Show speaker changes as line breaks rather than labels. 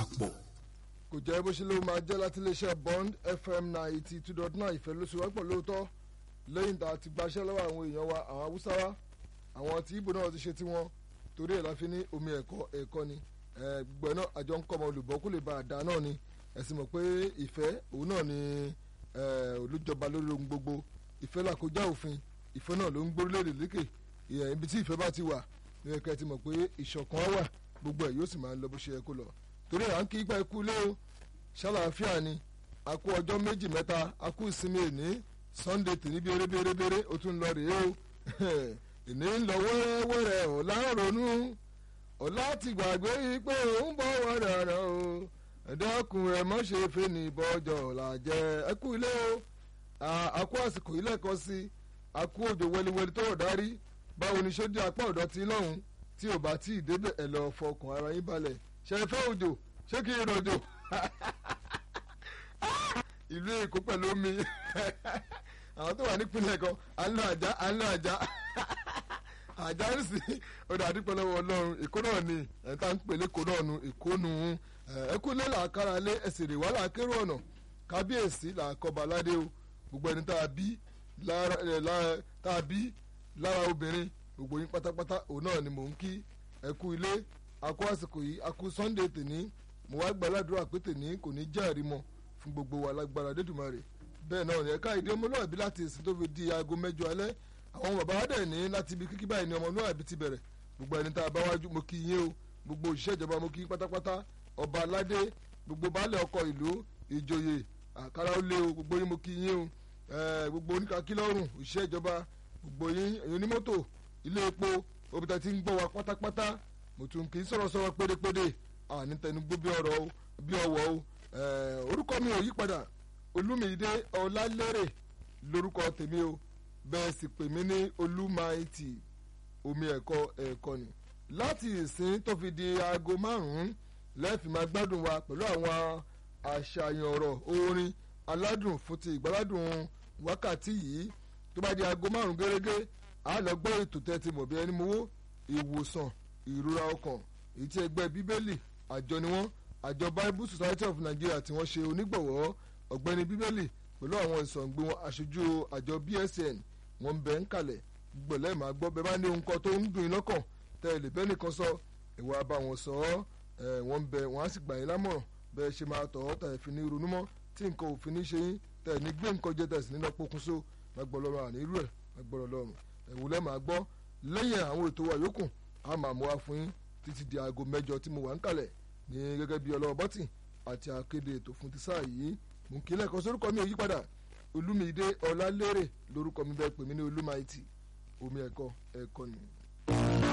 papọ̀.
kò jẹ́ bó ṣe ló máa jẹ́ láti iléeṣẹ́ bond fm ninety two dot nine ìfẹ́ ló ṣe wá pọ̀ lóòótọ́ lẹ́yìn tá a ti gbaṣẹ́ lọ́wọ́ àwọn èèyàn wa àwọn haúsá wa àwọn tí ibo náà ti ṣe tiwọn torí ẹ̀ la fi ní omi ẹ̀kọ́ ẹ̀kọ́ ni gbogbo ẹ̀ náà àjọ ń kọ́ ọmọ olùbọ́ kó lè ba àdá náà ni ẹ̀sìn mọ̀ pé ìfẹ́ òun náà ni olùjọba lórí ohun gbogbo ìfẹ́ là kó já òfin ìfẹ́ náà ló ń gbórílẹ̀-èdè lékè ibi tí ìfẹ́ bá ti wà ní ẹ̀kẹ́ ti mọ̀ pé ìṣọ̀kan wà gbogbo ẹ̀ yóò sì máa ń lọ bó ṣe yẹ kó lọ torí à ń kí ipa ikú lé o ṣàlàáfíà ni a kú ọjọ́ méjì mẹ́ta a kú ìsinmi èní sunday tì ní bèrè bèrè bèrè o tún lọ rèé o ìní ń lọ wẹ́rẹ́wẹ́rẹ́ ọ̀la ń ronú ọ̀la ti gbàgbé yìí pé òun bọ̀ wẹ́rẹ́rẹ́ o ẹ̀dẹ́kùn ẹ̀ mọ́ ṣe fẹ́ ní ìbọ̀jọ̀ ọ̀la jẹ́ ẹ kú ilé o a kú àsìkò ilé ẹ̀kọ́ sí a kú òjò wẹliwẹli tó rọ̀ dárí báwo ni ṣó dé apá ọ̀dọ́ ti lọ́hùn tí ò bá tí ì débẹ̀ ẹ̀ lọ fọkàn ara yín balẹ̀ ṣe fẹ́ òjò ṣé kí n rọ̀jò ìlú èkó pẹ̀lú omi àwọn tó wà nípínlẹ̀ kan àlọ́ àjá àlọ́ àjá àjá ń sìn ọ̀dà àdúpẹ́ lọ́wọ́ ọlọ́run èkó náà ni ẹ̀ta ń pèlè èkó náà nu èkó nu ẹ̀kú lé làákàrà lé ẹ̀sìn rè wá làákérò ọ̀nà kábíyèsí làákọ̀ọ́ba aládé o gbogbo ẹni tá a bí tá a bí lára obìnrin gbogbo yín pátápátá òun náà ni mò ń kí ẹ̀kú ilé akó àsìkò yìí akó sunday tèní mo wá gbàládùra pé tèní kò ní jẹ́ àrímọ fún gbogbo wa lágbára dédùmarè bẹ́ẹ̀ náà ẹ̀ka ìdí ọmọlúwàbí láti èsì tó fi di aago mẹ́jọ alẹ́ àwọn bàbá wa dẹ̀ ní láti ibi kíkí báyìí ní ọmọlúwàbí ti bẹ̀rẹ̀ gbogbo ẹni tá a bá wájú mo kí yín o gbogbo òṣìṣẹ́ ìjọba mo kí yín pátápátá ọba aládé gbogbo baálẹ̀ ọkọ̀ ìlú ìjòyè àkàrà ó lé o gbogbo yín mo kí yín o gbogbo oníkàkílọ́rùn òṣìṣẹ́ ìjọba gbogbo yín ẹ̀yin onímọ́tò ilé epo obìnrin tí ń gbọ́ wa pátápátá mo tún kì í sọ̀rọ̀ sọ̀rọ̀ pédépédé àní tẹnugbó bí ọ̀rọ̀ o bí ọ̀wọ̀ o orúkọ mi ò yí padà olúmídé ọlálérè lórúkọ tèmi o bẹ́ẹ̀ sì pè mí ní olúmaìtì omi ẹ̀kọ́ ẹ̀kọ́ ni láti ìsín tó fi di aago márùn-ún lẹ́ẹ̀fì máa gbádùn wa pẹ̀lú àwọn àṣàyàn ọ̀rọ̀ orin aládùn fún ti ìgbàládùn wákàtí yìí tó bá di aago márùn-ún gẹ́gẹ́ a lọ gbọ́ ètò tẹ́tí mọ̀ bí ẹni mowó ìwòsàn ìrora ọkàn èyí tí ẹgbẹ́ bíbélì àjọ ni wọ́n àjọ bible society of nigeria tí wọ́n ṣe onígbọ̀wọ́ ọ̀gbẹ́ni bíbélì pẹ̀lú àwọn ìsọ̀ǹgbé wọn aṣojú àjọ bsn wọ́n ń bẹ ń kalẹ̀ gbọ̀lẹ́ máa gbọ́ bẹ́ẹ̀ bá ní ohun kan tó ń dùn yín lọ́kàn tẹ́ ẹ lè bẹ́ẹ̀ nìkan sọ ìwà bá wọn sọ ọ́ wọ́n ń bẹ wọ́n á sì gbà yín lámọ̀ràn bẹ́ẹ̀ ṣe máa tọ̀ ọ́ tẹ̀ ẹ̀ fi ní ronú mọ́ tí nǹkan òfin ní ṣe yín tẹ̀ ẹ̀ ní gbé nǹkan jẹ tẹ̀ sí nínú pokùnso lágbọ́lọ́run àní irú ẹ̀ lágbọ́lọ́run ẹ̀wùlẹ́ máa gbọ́ lẹ́yìn àwọn ètò wa yòókù a máa mú wa fún yín títí di aago mẹ́jọ tí mo wà ń kalẹ̀ ní gẹ́gẹ́ bí ọlọ́wọ́ bọ́tì àti akéde ètò fún ti sáà yìí mò ń kí lẹ́ẹ̀kan sórúkọ mi ò yí padà olúmídé ọlálérè lórúkọ mi bẹ́ẹ̀ pè mí ní olúmaìtì omi ẹ̀kọ́ ẹ̀kọ́ ni.